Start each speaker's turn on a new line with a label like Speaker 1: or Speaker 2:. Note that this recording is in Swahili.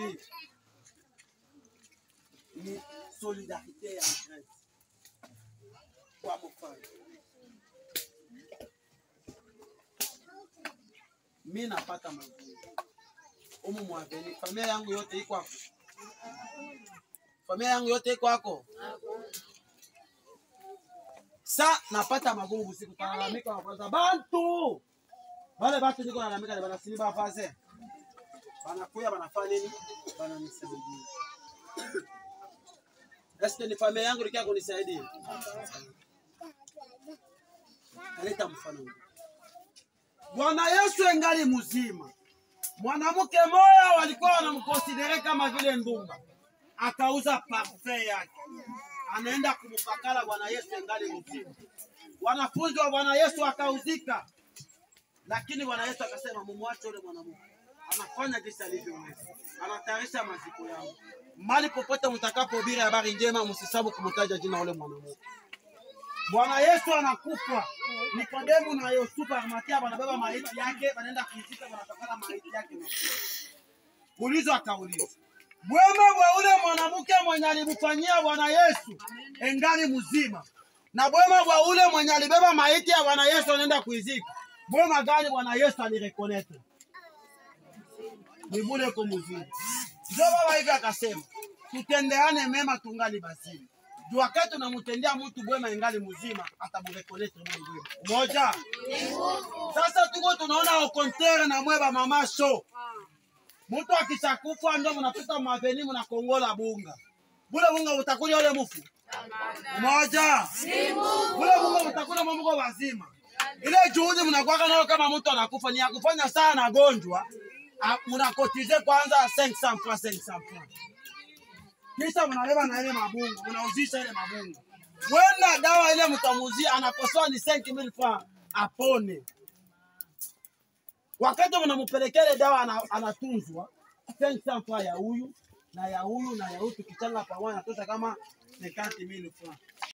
Speaker 1: hii ni solidarite ya Christ kwa mfano mi napata magumu umu mwaveni, familia yangu yote iko hapo, familia yangu yote iko hako. Sa napata magumu usiku, kalalamika kwanza, bantu wale batu niko nalalamika ni banasini bafase banakuya banafanya nini? Bananisaidia. Eske ni familia yangu likia kunisaidia? Naleta mfano huu. Bwana Yesu engali mzima, mwanamke moya walikuwa wanamkonsidere kama vile ndumba, akauza parfum yake, anaenda kumpakala Bwana Yesu engali mzima. Wanafunzi wa Bwana Yesu akauzika, lakini Bwana Yesu akasema, mumwache ule mwanamke anafanya jinsi alivyoweza, anatayarisha maziko yao. Mali popote mtakapohubiri habari njema, msisabu kumtaja jina ule mwanamke. Bwana Yesu anakufa. Nikodemu na Yusufu Arimathea wanabeba maiti yake, wanaenda kuizika, wanatokana maiti yake. Ulizo akauliza bwema bwa ule mwanamke mwenye alimfanyia Bwana Yesu engali mzima, na bwema bwa ule mwenye alibeba maiti ya Bwana Yesu anaenda kuizika, bwema gani Bwana Yesu alirekoneta? Ni bule ko mzima. Ndio baba hivi akasema, tutendeane mema tungali bazima juu wakati unamtendea mtu bwema ingali mzima atamurekonete Mungu moja. Sasa tuko tunaona okontere na mweba mama show, mtu akishakufa ndio mnapita maveni mnakongola bunga, bule bunga utakuja ule mufu moja, bule bunga utakuja mamuko wazima. Ile juhudi mnakwaka nayo kama mtu anakufa ni ya kufanya sana gonjwa, mnakotize kwanza 500 francs 500 francs kisha mnabeba na ile mabunga, mnauzisha ile mabunga. Wenda dawa ile mtamuzia anakosoa ni 5000 francs apone. Wakati mnampelekea ile dawa ana, anatunzwa 500 francs ya huyu na ya huyu na ya huyu, tukichanga pamoja natosha kama 50000 francs.